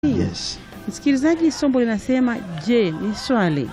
Yes. Msikilizaji, somo linasema je, ni swali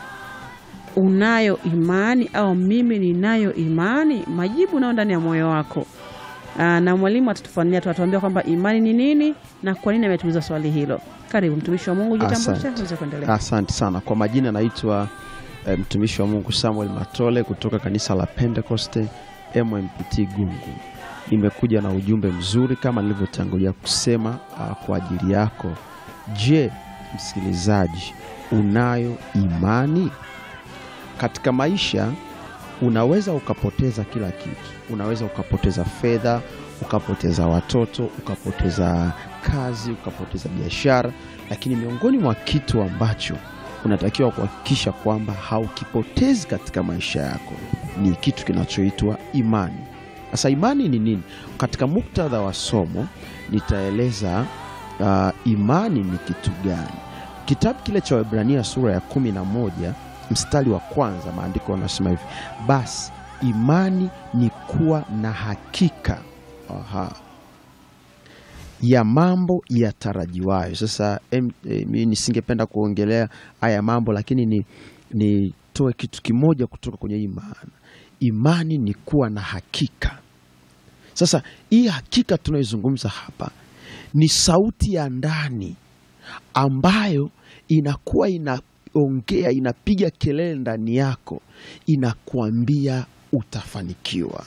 unayo imani au mimi ninayo imani? Majibu nao ndani ya moyo wako. Aa, na mwalimu atatufanulia, atatuambia kwamba imani ni nini na kwa nini ametuuliza swali hilo. Karibu mtumishi wa Mungu, jitambulishe Asante. uweze kuendelea. Asante sana kwa majina, naitwa eh, mtumishi wa Mungu Samuel Matole kutoka kanisa la Pentecoste MMPT Gungu. Nimekuja na ujumbe mzuri kama nilivyotangulia kusema ah, kwa ajili yako. Je, msikilizaji, unayo imani? Katika maisha unaweza ukapoteza kila kitu. Unaweza ukapoteza fedha, ukapoteza watoto, ukapoteza kazi, ukapoteza biashara, lakini miongoni mwa kitu ambacho unatakiwa kuhakikisha kwamba haukipotezi katika maisha yako ni kitu kinachoitwa imani. Sasa imani ni nini? Katika muktadha wa somo nitaeleza uh, imani ni kitu gani. Kitabu kile cha Waebrania sura ya kumi na moja mstari wa kwanza, maandiko yanasema hivi: basi imani ni kuwa na hakika aha, ya mambo yatarajiwayo. Sasa em, eh, mi nisingependa kuongelea haya mambo, lakini ni nitoe kitu kimoja kutoka kwenye hii maana. Imani ni kuwa na hakika. Sasa hii hakika tunayoizungumza hapa ni sauti ya ndani ambayo inakuwa inaongea, inapiga kelele ndani yako, inakuambia utafanikiwa,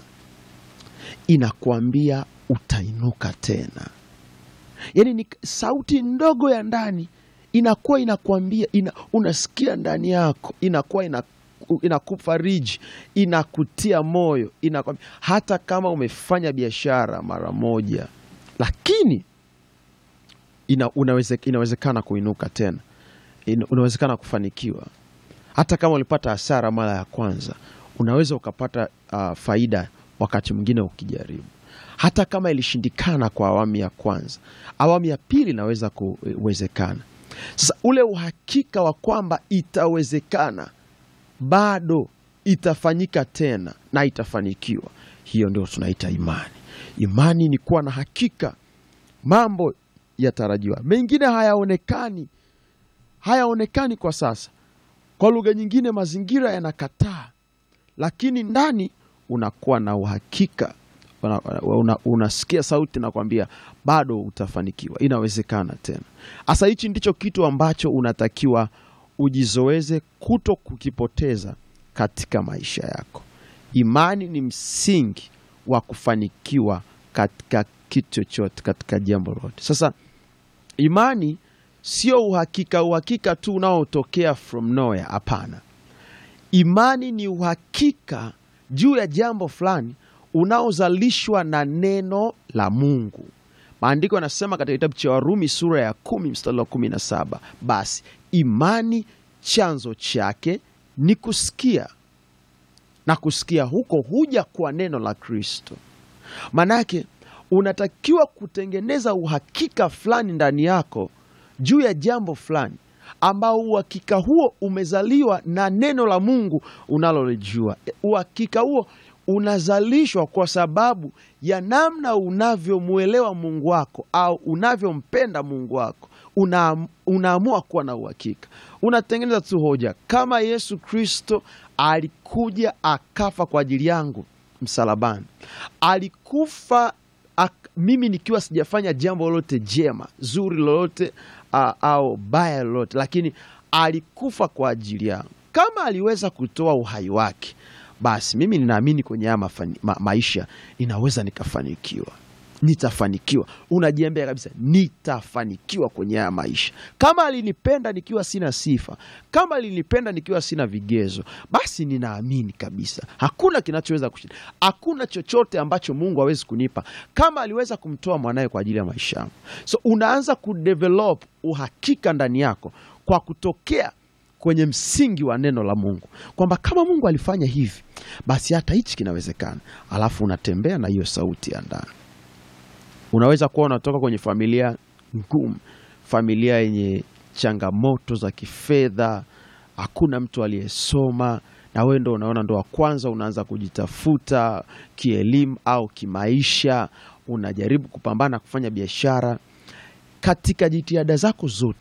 inakuambia utainuka tena. Yaani ni sauti ndogo ya ndani inakuwa inakuambia ina, unasikia ndani yako inakuwa ina, inakufariji inakutia moyo inakwambia, hata kama umefanya biashara mara moja, lakini ina, unaweze, inawezekana kuinuka tena ina, unawezekana kufanikiwa. Hata kama ulipata hasara mara ya kwanza, unaweza ukapata uh, faida wakati mwingine ukijaribu. Hata kama ilishindikana kwa awamu ya kwanza, awamu ya pili inaweza kuwezekana. Sasa ule uhakika wa kwamba itawezekana, bado itafanyika tena na itafanikiwa, hiyo ndio tunaita imani. Imani ni kuwa na hakika mambo yatarajiwa, mengine hayaonekani, hayaonekani kwa sasa. Kwa lugha nyingine, mazingira yanakataa, lakini ndani unakuwa na uhakika una, una, unasikia sauti nakwambia bado utafanikiwa, inawezekana tena. Hasa hichi ndicho kitu ambacho unatakiwa ujizoeze kuto kukipoteza katika maisha yako. Imani ni msingi wa kufanikiwa katika kitu chochote, katika jambo lolote. Sasa imani sio uhakika, uhakika tu unaotokea from nowhere. Hapana, imani ni uhakika juu ya jambo fulani unaozalishwa na neno la Mungu. Maandiko yanasema katika kitabu cha Warumi sura ya kumi mstari wa kumi na saba basi imani chanzo chake ni kusikia, na kusikia huko huja kwa neno la Kristo. Maanake unatakiwa kutengeneza uhakika fulani ndani yako juu ya jambo fulani, ambao uhakika huo umezaliwa na neno la Mungu unalolijua. Uhakika huo unazalishwa kwa sababu ya namna unavyomwelewa Mungu wako au unavyompenda Mungu wako. Una, unaamua kuwa na uhakika, unatengeneza tu hoja kama Yesu Kristo alikuja akafa kwa ajili yangu msalabani, alikufa ak, mimi nikiwa sijafanya jambo lolote jema zuri lolote uh, au baya lolote, lakini alikufa kwa ajili yangu. Kama aliweza kutoa uhai wake basi mimi ninaamini kwenye haya ma, maisha ninaweza nikafanikiwa, nitafanikiwa. Unajiambia kabisa, nitafanikiwa kwenye haya maisha. Kama alinipenda nikiwa sina sifa, kama alinipenda nikiwa sina vigezo, basi ninaamini kabisa hakuna kinachoweza kushinda, hakuna chochote ambacho Mungu hawezi kunipa. Kama aliweza kumtoa mwanawe kwa ajili ya maisha yangu, so unaanza kudevelop uhakika ndani yako kwa kutokea kwenye msingi wa neno la Mungu kwamba kama Mungu alifanya hivi basi hata hichi kinawezekana. Alafu unatembea na hiyo sauti ya ndani. Unaweza kuwa unatoka kwenye familia ngumu, familia yenye changamoto za kifedha, hakuna mtu aliyesoma, na wewe ndo unaona ndo wa kwanza unaanza kujitafuta kielimu au kimaisha, unajaribu kupambana kufanya biashara katika jitihada zako zote